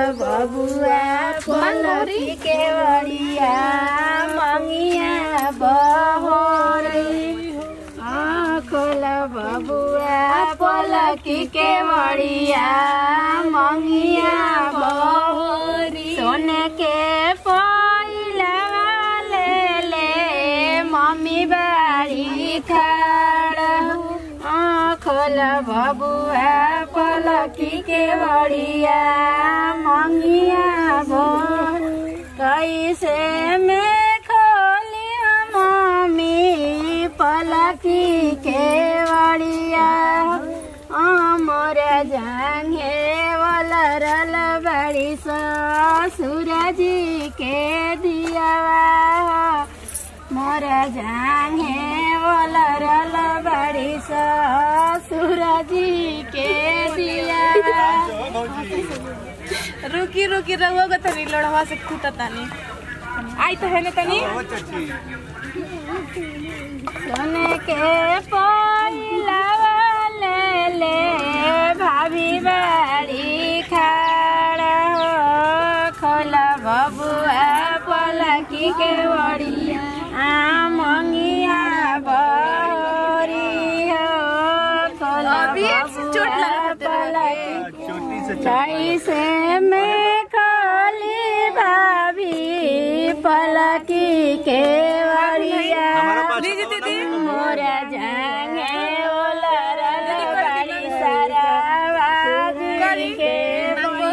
बबुआ पलकी के बड़िया मंगिया बहोरी खोल बबुआ पलकी के बड़िया मंगिया बहोरी सोने के पहिला ले ले मम्मी बाड़ी खड़ा खोल बबुआ पलकी के बड़िया मंगिया बो कैसे में खोली मम्मी पलकी के बड़िया अमर जांगे वलरल बड़ी सूरज के दिया मोर जांगे वलरल बड़ी सूरज के दिया रुकी रुकी रहुआ का तनी लड़वा से खूटा तानी आई तो है ना तनी सोने के पहिला ले ले भाभी बाड़ी खड़ा हो खोल बबुआ पलकी के बड़िया आ मंगिया बहरी हो खोल अभी चोट लगा तेरे पलकी चोटी से कैसे में खाली भाभी पलकी के बड़िया हमारा पास लीजिए दीदी मोरा जांगे ओलर बड़ी सारा बाजी के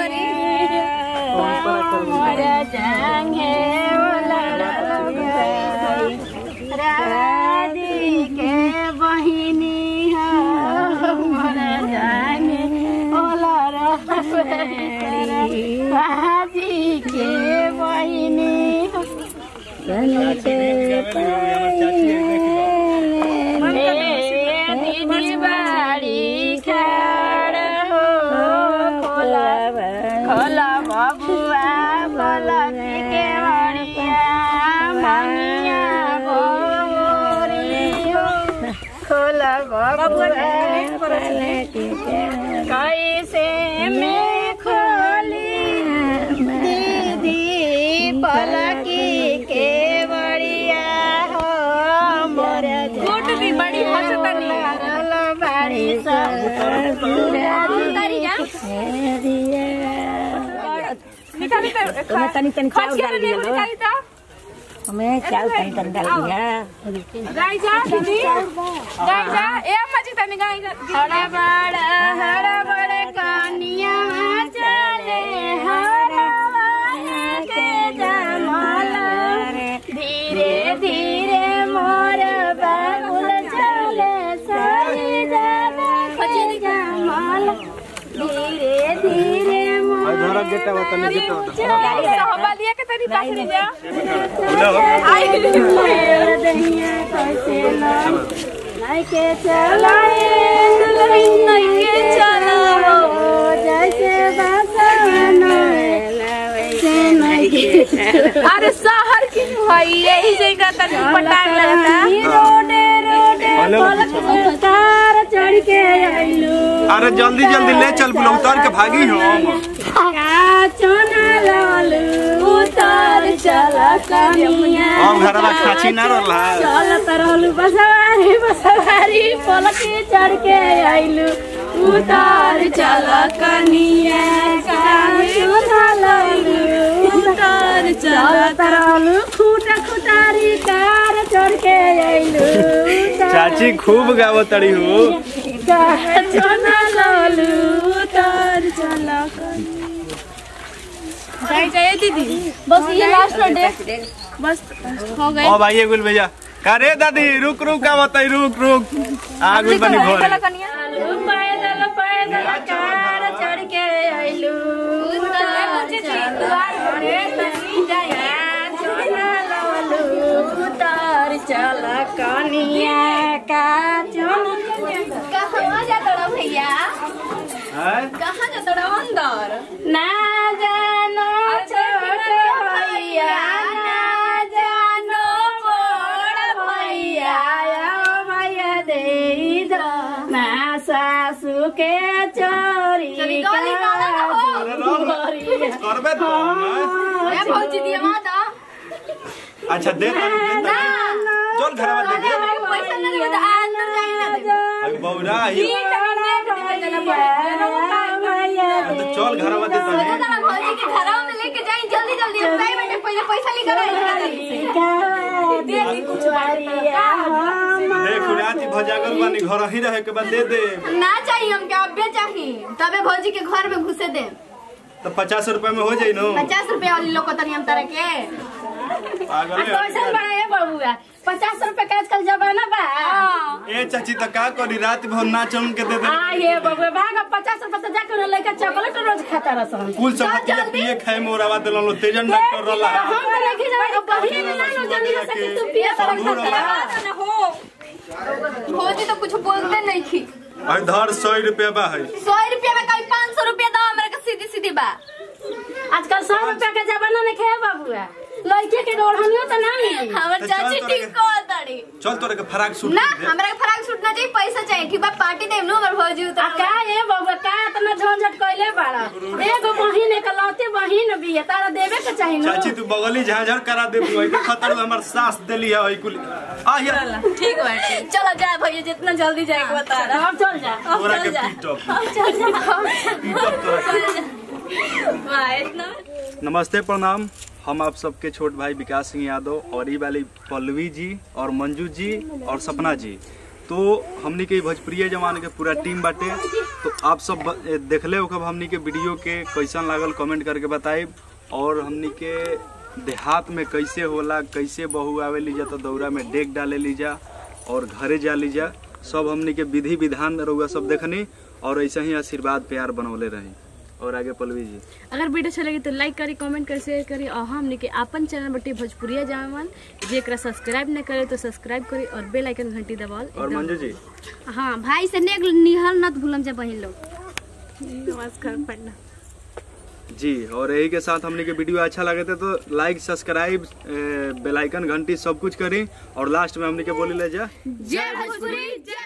मोरा जांगे ओलर राजी के बहिनी हो मोरा जांगे ओलर बाजी के बहिनी हो दीदी बाड़ी खड़ हो खोला खोला बबुआ बोला के बड़िया मनिया बोरी हो खोला बबुआ कैसे में खोली दीदी पलकी के बड़िया हो मोर गुड दी बड़ी हंसतनी बाड़ी निकाली तो तुम्हें तनी तनी चावल खर्च डाल के दिया लिए लो निकाली तो हमें चावल तनी तनी डाल दिया गाय जा दीदी गाय जा ए अम्मा जी तनी गाय जा हरा बड़ा हरा बड़े कानिया चले हरा के जमाल धीरे धीरे मोर बाबुल चले सही जावे के जमाल धीरे धीरे मोर धरा गेटा बता नहीं गेटा बता सहबालिया के तनी पास ले जा दहिया कैसे लाइके चलाए लाइके चलाओ जैसे बसवनो वैसे नहीं अरे शहर की भाई यही जगह तनी पटान लगता रोडे रोडे पलक उतार चढ़ के आइलू अरे जल्दी जल्दी ले चल बुला उतार के भागी हम का चोना लालू उतार चल कनिया हम घरवा खाची ना रहला चलत रहलू बसवारी बसवारी पलकी चढ़ के आइलू उतार चल कनिया उतार चलत रहलू खूटा खुटारी कार चढ़ के आइलू चाची खूब गावो तड़ी हो चोना लालू उतार चल गाय जाए दीदी बस ये लास्ट डे बस हो गए ओ भाई गुल भैया का रे दादी रुक रुक का बताई रुक रुक आ गुल बनी घर कनिया पैदल पैदल कार चढ़ के आइलू उतार उतार चल कनिया का कहाँ जाता रहा भैया हैं? कहाँ जाता रहा अंदर ना जानो छोट भैया ना जानो बड़ भैया ओ भैया दे दो ना सासू के चोरी चली गली गाना ना हो। करबे तो ना। ए भौजी दिया माता अच्छा दे तानी, दे तानी। चल घरवा दे दे पैसा नहीं होता अंदर जाए ना दे अभी बौरा आई तो चल घरवा दे तानी। सोचा था भौजी के घरवा में लेके जाए जल्दी जल्दी अब नहीं बेटे पहले पैसा लेकर आई दे दी कुछ देख राती भजागल बानी घर ही रहे के बाद दे दे ना चाहिए हमके अबे चाहिए तबे भौजी के घर में घुसे दे तो पचास रुपए में हो जाई नो पचास रुपया वाली लोग को तनी हम तरह के पागल है। कैसन बड़ा है बबुआ पचास रुपए का आजकल जमाना बा ए चाची तो का करी रात भर नाचम के दे दे आ ये बबुआ भाग अब पचास रुपए तो जाकर लड़का चॉकलेट रोज खाता रसन कुल सब पिए पिए खाए मोरावा देलन तेजन डॉक्टर रहला हम तो लेके जाए बहिन ना नो जल्दी से कि तू पिए तो सब रहला भौजी तो कुछ बोलते नहीं थी और धर सौ रुपया बा है सौ रुपया में कहीं पाँच सौ रुपया दो मेरे को सीधी सीधी बा आजकल सौ रुपया के जमाना नहीं खे बबुआ लड़के के ओढ़नियो तो ना मिली हमर तो चाची चल ठीक को तड़ी चल तोरे के फराक सूट ना दे हमरा के फराक सूट ना चाहिए पैसा चाहिए ठीक बा पार्टी देम नु हमर भौजी आ उतर का ये बबुआ का इतना झंझट कइले बाड़ा एगो बहिन एक लौती बहिन भी है तारा देवे के चाहिए ना चाची तू बगली झाझर करा दे बुआ के खतर हमर सास देली है ओई कुल आ या ठीक बाटे चलो जा भैया जितना जल्दी जाए के बता रहा अब चल जा तोरा के चल जा। पीटप चल जा पीटप तोरा के। वाह इतना नमस्ते प्रणाम हम आप सबके छोट भाई विकास सिंह यादव और ई वाली पल्लवी जी और मंजू जी और सपना जी तो हमनी के भोजपुरिया जमाने के पूरा टीम बाटे तो आप सब ब- ए, देखले हो कब हमनी के वीडियो के कैसन लागल कमेंट करके बताई और हमनी के देहात में कैसे होला कैसे बहू आवे लीजा तो दौरा में डेक डाले लीजा और घरे जा लीजा सब हमनी के विधि विधान रहुआ सब देखनी और ऐसे ही आशीर्वाद प्यार बनौले रही और आगे पल्लवी जी अगर वीडियो अच्छा लगे तो लाइक करी कमेंट करी शेयर करी और हमने के अपन चैनल बटे भोजपुरिया जामन जेकरा सब्सक्राइब न करे तो सब्सक्राइब करी और बेल आइकन घंटी दबाओ और मंजू जी हाँ भाई से नेक निहल नत भूलम जब बहिन लोग नमस्कार प्रणाम जी और यही के साथ हमने के वीडियो अच्छा लगे थे तो लाइक सब्सक्राइब बेल आइकन घंटी सब कुछ करी और लास्ट में हमने के बोली ले जा जय भोजपुरी जय